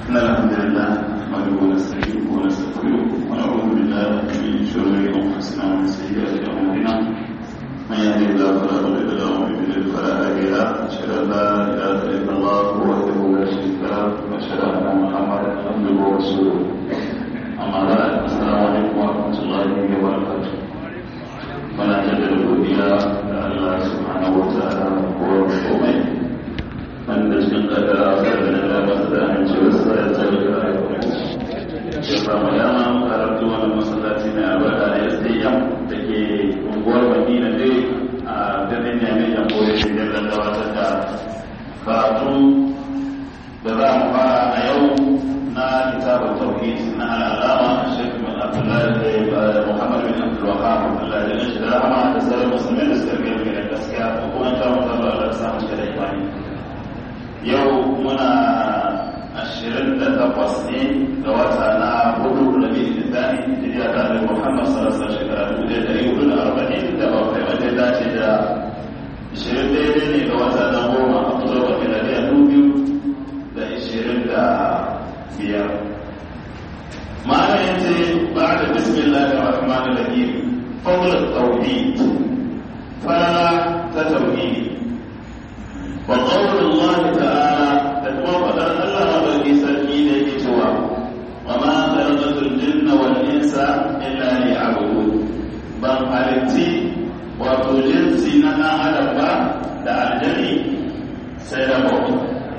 إن الحمد لله نحمده ونستعينه ونستغفره ونعوذ بالله من شرور أنفسنا ومن سيئات أعمالنا من يهده الله فلا مضل له ومن يضلل فلا هادي له أشهد أن لا إله إلا الله وحده لا شريك له وأشهد أن محمدا عبده ورسوله أما بعد السلام عليكم ورحمة الله وبركاته muna jaddada godiya da Allah subhanahu wa ta'ala ko komai wanda cikin kadara da da masu da amincewa sa ya tsare da rayuwar ya samu dama karatu wani masallaci mai albarka da SDM da ke unguwar Madina dai a birnin Yamai jamhuriyar Nijar da gabatar da karatu da za mu fara a yau na kitabun tauhid na al'alama Sheikh bin Abdullahi Muhammad bin Abdul Wahhab Allah ya shi da rahama da sauran musulmai da suka gani da gaskiya ko kuma ta mutu da Allah sa mu da imani yau muna ashirin da takwas ne ga wata na hudu da bi da tani hijira ta da Muhammad sallallahu alaihi wasallam shekara dubu da dari hudu da arba'in da bakwai wanda ya dace da ashirin daidai ne ga wata na goma a kusa da miladiya dubu biyu da ashirin da biyar معنى انت بعد بسم الله الرحمن الرحيم فضل التوحيد فلا تتوحيد وقول الله تعالى تتوفى الله بني سكين كتوى وما خلقت الجن والانس الا ليعبدون بل حالتي wato jinsi na ɗan adam ba da aljani sai da bauta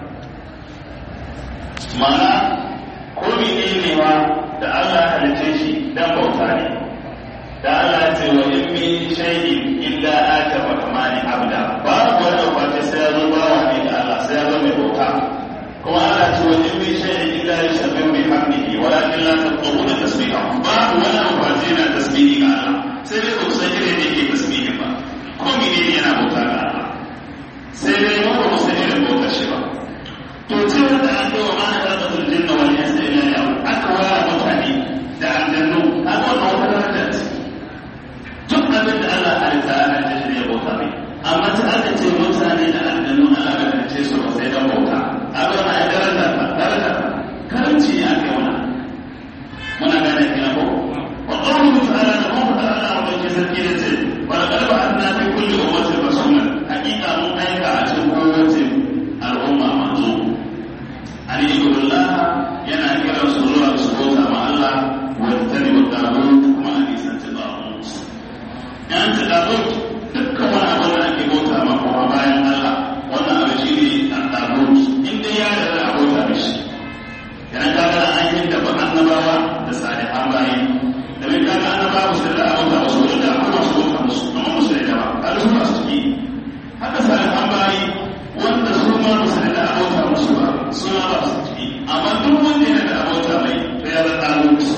ma'ana ko ne wa da Allah halitta shi dan bauta ne da Allah ce wa in min shay'in illa ata rahmani abda ba wanda kwace sai ya zo bawa ne da Allah sai ya zo mai bauta kuma Allah ce wa in min shay'in illa yusabbihu bihamdihi walakin la taquluna tasbihahu ba wanda kwace na tasbihi ga Allah sai dai ku san irin da yake tasbihi ba ko mene ne yana bauta ga Allah sai dai mu ba san irin bautar shi ba to ce wanda an yi wa mana karɓar jinna wal insa illa yau aka waya mutane da aljannu aka wannan wata daraja ce duk abin da Allah halitta ana da shi ne bauta ne amma ta aka ce mutane da aljannu Allah bai halice su ba sai dan bauta abin ma ya daraja ta daraja ta karanci ne aka yi wani muna gane kina ko wa qawluhu ta'ala da mu ta'ala wa ke sarki da ce wa laqad ba'athna fi kulli ummatin rasulan hakika mun aika a cikin kowace al'umma manzo an ibudullah yana kira su zuwa su bauta ma Allah wani wa tagut kuma a nisanci tagut yan ta tagut dukkan wani abu da ake bauta ma kuma bayan Allah wannan abu shi ne a tagut in dai ya da a bauta mishi yana kaga an yi da ba annabawa da salihan bayi da mai kaga annabawa su da a bauta musu da kuma su bauta musu amma musu da ba kaga su ba su ciki haka salihan bayi wanda su ma musu da a bauta musu ba suna ba su ciki amma duk wanda yana da abota mai to ya zama ɗalutu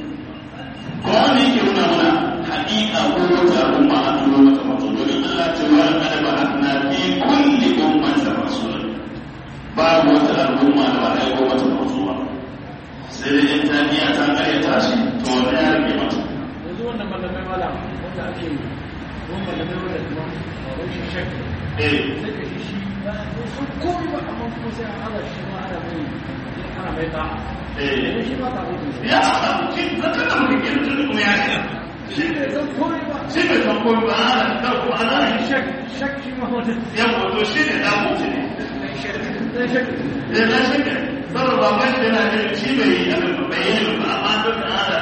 ko wanda yake nuna mana haƙiƙa ko wata al'umma a turo mata mazo domin Allah ce wa kada ba na fi kulli ummatin rasul babu wata al'umma da ba a aiko mata mazo ba sai dai in ta biya ta kare ta shi to wanda ya rage mata yanzu wannan malamai mala wanda ake yi wani malamai wanda kuma a rashin shakka eh sai ka shi shi ba sun komi ba amma kuma sai an ala shi ma ana mai ana mai ta eh shi ba ta mutu ya samu shi zaka da muke kenan tun kuma ya shiga shi ne zan komi ba shi bai san komai ba ana da kuma ana yin shak shak shi ma wata yan wato shi ne da mutu ne dan shak da na shi ne saboda ba kai da na ne shi bai yi abin ba bai yi ba amma duk an hada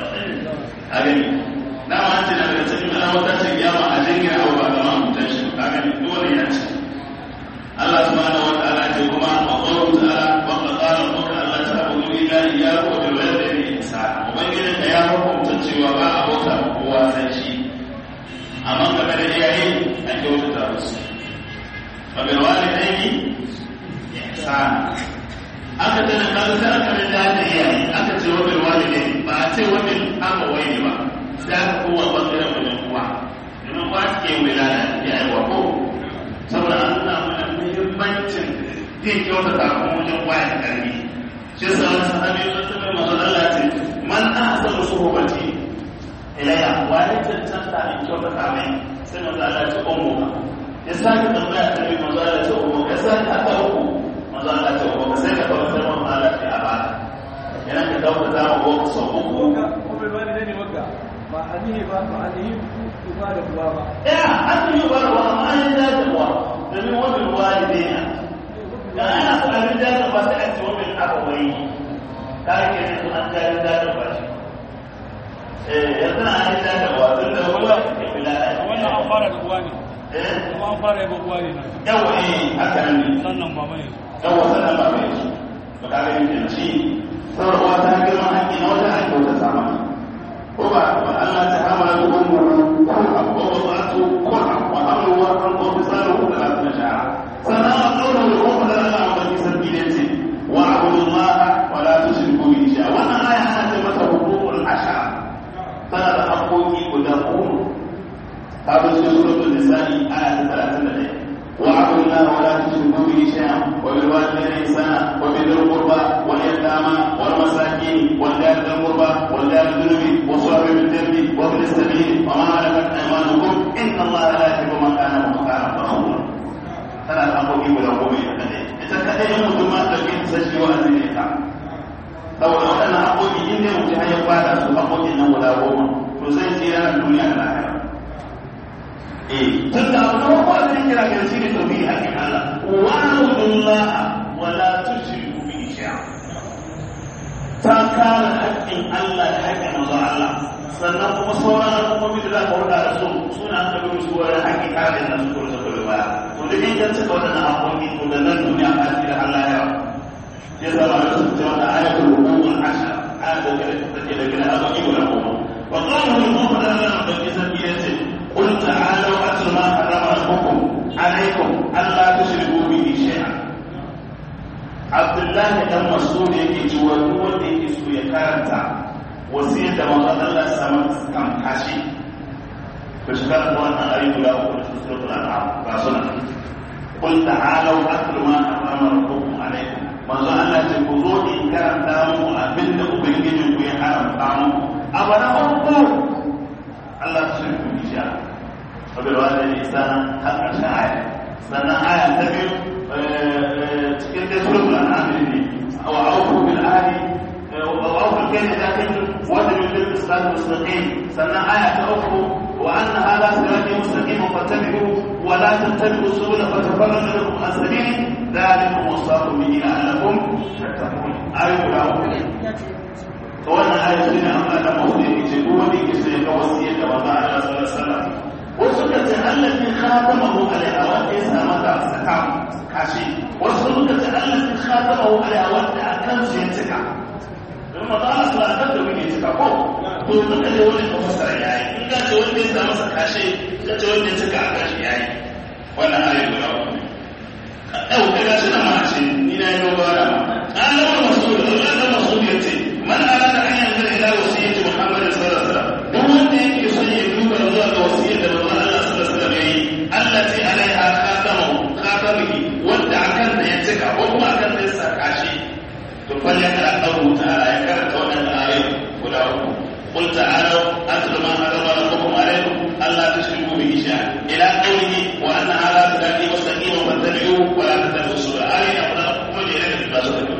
a gani na ma ce na daga cikin ana wata ce ya ma a jingina abu ba zama mutan shi ka gani dole ya ce Allah subhanahu wa ta'ala ce kuma wa qawlu ta'ala wa qala rabbuka alla ta'budu illa iyyahu wa bil walidayni ihsana ubangiji ka ya hukunta cewa ba a bauta kowa sai shi amma game da iyaye a kyautata musu wa bil walidayni ihsana aka tana kaga sai aka rinda da iyaye aka ce wabil walidai ba a ce wabil aka waye ba sai aka kowa bangaren wajen uwa domin uwa ke wilaya ya yi wa ko saboda an nuna mana muhimmancin yin kyautata kuma wajen uwa ya karbi shi yasa wani sahabi ya zama masu Allah ce man ahsanu suhbati ilayya wa ya cancanta in kyautata mai sai manzo Allah ce ummu ya sake tambaya ta bi manzo Allah ce ummu ya sake ta uku manzo Allah ce ummu sai ka kawo sai manzo Allah ce a baka kyautata ma uwarka sau uku waka ko bai bani ne ne waka ba anihi ba ba anihi uba da uwa ba ya an yi ba da wani an yi dacewa domin wani ruwa da dina da ana so a yi dacewa sai a ce wani aka wai ka ke ne su an jari dacewa shi eh yanzu na an yi dacewa tun da ruwa ke bila wannan an fara da uwa ne eh kuma an fara yaba uwa ne nan yawa eh haka nan ne sannan mama ne yawa sannan ba mai su ba ka gani ke ci sauran uwa ta girma haƙƙi na wata haƙƙi wata sama ko ba ba Allah ta hamala da ummu kurha wa wasatu kurha wa hamlu wa hamlu wa fisalu thalathina shahra sannan a qawlu da kuma da Allah wa fi sabilihi wa abudu Allah wa la tushriku bihi shay'a wannan aya ana ce mata huququl ashara tana da haƙƙoƙi guda goma ta zo cikin suratul nisa'i aya ta 31 واعبدوا الله ولا تشركوا به شيئا وبالوالدين احسانا وبذي القربى واليتامى والمساكين والجار ذي القربى والجار الجنب وصاحب الجنب وابن السبيل وما ملكت ايمانكم ان الله لا يحب من كان مختالا فخورا tana da haƙoƙi guda goma ita kaɗai ita kaɗai in mutum ma ɗauki ta sashi wa azumi ta saboda waɗannan haƙoƙi in dai mutum ya bada su haƙoƙin nan guda goma to zai tsira na duniya da lahira tun da abu na kwa zai kira ga shi ne tauhidi hakkin Allah wa abdullah wa la tushriku bihi shay'a ta kare hakkin Allah da hakkin manzo Allah sannan kuma sauran al'ummomi da za ka huda da su suna aka bi su wani hakkin kare da su kuma su baya to da in ka cika wadannan haƙoƙi to da nan duniya ka tsira Allah ya ya zama da su ta wata ayatul hukukul ashar ayatul da take da gina haƙoƙi guda goma wa qawluhu al-mu'min Allah da ke sabbi yace قل تعالوا أتل ما حرم ربكم عليكم ألا تشركوا به شيئا عبد الله بن مسعود yake cewa duk wanda yake so ya karanta wasiyar da manzon Allah sama kan kashi to shi karanta wannan ayi guda uku da suratul an'am ba suna qul ta'alu atlu ma harrama rabbukum alaykum manzon Allah ce ku zo in karanta muku abinda ubangijinku ya haramta muku abana uku Allah ta shirku bisha وبالوالدين إحسانا هل أرشى آية سنة آية تبيو تكون سورة الأنعام أو أوفوا بالعهد أو أوفوا الكيل إذا كنتم وزنوا بالإسلام المستقيم سنة آية أوفوا وأن هذا صراطي مستقيم فاتبعوه ولا تتبعوا السبل فتفرق لكم عن سبيله ذلكم وصاكم به لعلكم تتقون آية أولى wannan ayatu ne amma da mawdu yake ce duk wanda yake so ya ga wasiyar da manzo Allah sallallahu alaihi wasallam wasu ka ce allazi khatamahu alaiha wanda ya sa mata saka kashi wasu suka ce allazi khatamahu alaiha wanda akan su ya cika don manzo Allah sallallahu alaihi wasallam da muke cika ko to duka ne wani ka fasara yayi in ka ce wanda ya sa masa kashi ka ce wanda ya cika a kashi yayi wannan ayi guda uku yau kaga shi na ma ce ni na yi dogara an lawa masud Allah da masud yace man arada an yanzura ila wasiyyati Muhammad sallallahu alaihi wasallam duk wanda yake son ya duba zuwa ga wasiyyar da manzon Allah sallallahu alaihi wasallam yayi allati alaiha khatamu khatamihi wanda akan da ya cika ko kuma akan da ya saka shi to fa ya kara dawo ta'ala ya karanta wannan ayoyi guda uku قل تعالوا أتل ما حرم ربكم عليكم ألا تشركوا به شيئا إلى قوله وأن هذا صراطي مستقيما فاتبعوه ولا تتبعوا السبل آية أقول لكم وجه إلى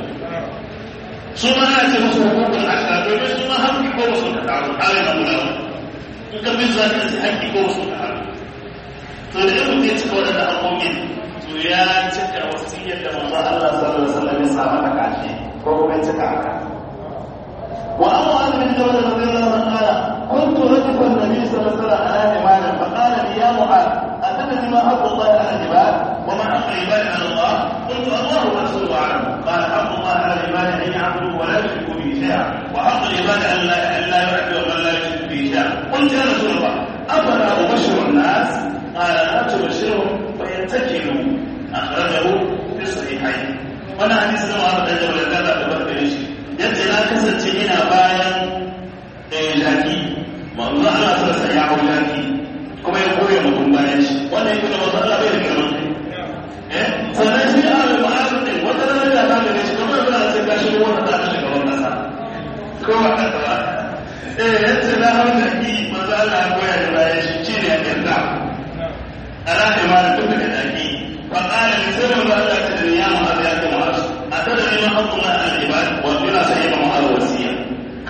su ma ana ce musu hukukun ashira domin su ma haƙƙi ko wasu da taru ƙari na guda in ka bin za ka ce haƙƙi ko wasu da taru to da yau ne cika waɗanda haƙƙoƙin to ya cika wasiyyar da manzo Allah sallallahu alaihi wasallam ya sa mata kashi ko kuma ya cika haka wa amma an bin dawla radiyallahu anhu qala kuntu radifa an-nabi sallallahu alaihi wasallam ala imanin fa qala li ya mu'ad atadri ma haqqu Allah ala al-ibad wa ma haqqu al-ibad ala Allah قلت الله ورسوله اعلم قال حق الله على العباد ان يعبدوا ولا يشركوا به شيئا وحق العباد ان لا ان لا يعبدوا ومن لا يشرك به شيئا قلت يا رسول الله افلا ابشر الناس قال لا تبشرهم فيتكلوا اخرجه في الصحيحين وانا حديث لما هذا الجو لكذا تبرك ليش يجي لا كسر ina bayan jaki manzo Allah sallallahu alaihi ya hau jaki kuma ya koya mutum bayan shi wannan yake da manzo Allah bai da girman kai sannan shi a da ma'azin din wata ranar da ta gane shi kamar da sai ka shigo wata ta shiga wannan kasa ko ba ka ba eh yace na hau da ki manzo Allah ya koya da bayan shi shi ne ya yarda ana da ma duk da daki fa qala li sirrin ba Allah ta ya ma'az ya ta ma'az atadri ma haqqu Allah al ibad wa bila sayyida ma'az wasiya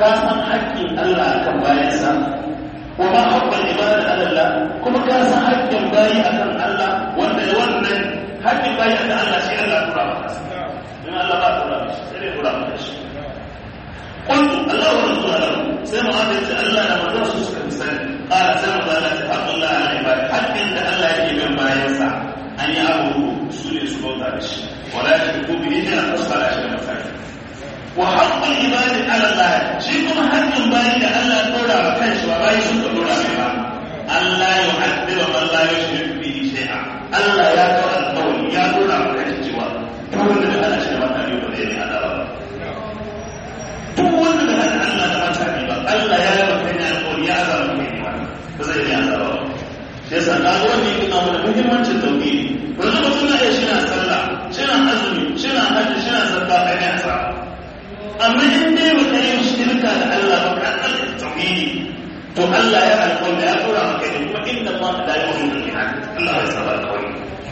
ka san haƙƙin Allah akan bayansa wa ma haqqal ibada ala Allah kuma ka san haƙƙin bayi akan Allah wanda wannan haƙƙin bayi akan Allah shi Allah ya tura maka in Allah ba tura mishi sai dai tura maka shi قلت الله ورسوله sai mu'adar ce Allah da manzon su suka fi sani ƙara sai mu zala ce haƙƙin Allah ala ibada haƙƙin da Allah yake bin bayansa an yi abu su ne su bauta da shi wala shi ko bi ne na fasara shi da masaki wa haqqul ibadi ala Allah shi kuma haƙƙin bayi da Allah ya dora wa kanshi ba bayi sun ka dora mai ba Allah ya mu'addiba man la yushrik bihi shay'a Allah ya dora alƙawari ya dora wa kanshi cewa duk wanda da Allah shi da mutane ba zai ne azaba ba duk wanda da hada Allah da mutane ba Allah ya yi maka ne alƙawari ya azaba mai ne ba zai ne azaba ba shi yasa na ga wanda yake nuna muhimmancin tauhidi yanzu mutum na iya shi na sallah shi na azumi shi na hajji shi na zakka kai ne asaba amma in dai ba ka yi shirka da Allah ba ka ɗauka tauhidi to Allah ya alƙawari ya tura maka ne kuma inda ma da ya wani da Allah ya saba alƙawari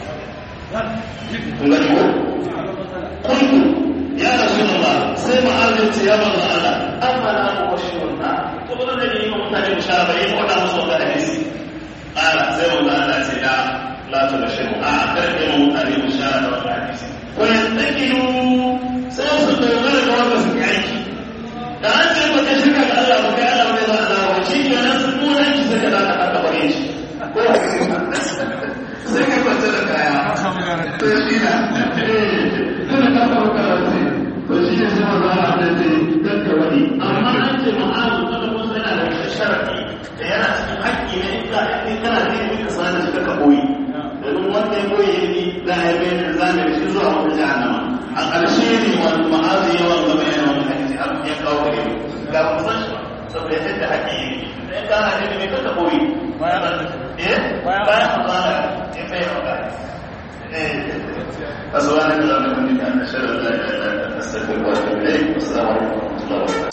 kun gani ko kuntu ya rasulullah sai ma'azin ce ya manzo Allah amma na ku bashirun na to ba da yi mutane bishara ba yi ko da musu da hadisi ala sai manzo Allah ce la la tu bashiru a kar ke mutane bishara da wannan hadisi ko yastakilu sai su dogara ga wanda su aiki da an ce ba ka shirka ga Allah ba kai Allah ba zai zama ba shi ke nan sun nuna ki sai ka za ka aka bare shi ko sai ka kwanta da kaya to shi na tuna ka kawo karatu to shi ne sai maza a da ce dan ka wani amma an ce ma'azu wanda kuma yana da wani sharafi da yana cikin haƙƙi ne in ka in kana da ilimin ka sanar da shi ka koyi domin wanda ya koyi ilimi za a yi bayan da zamani shi zuwa wata jahannama a ƙarshe ne wani ma'azi yawan gaba yana wani hadisi har ya kawo gare mu ga mu san shi ba saboda yadda haƙi yi da ya kana da mai kaka koyi eh bayan Allah ya bai maka eh asubhanaka allahumma wa bihamdika ashhadu an la ilaha illa anta astaghfiruka wa atubu ilayk assalamu alaikum wa rahmatullahi wa barakatuh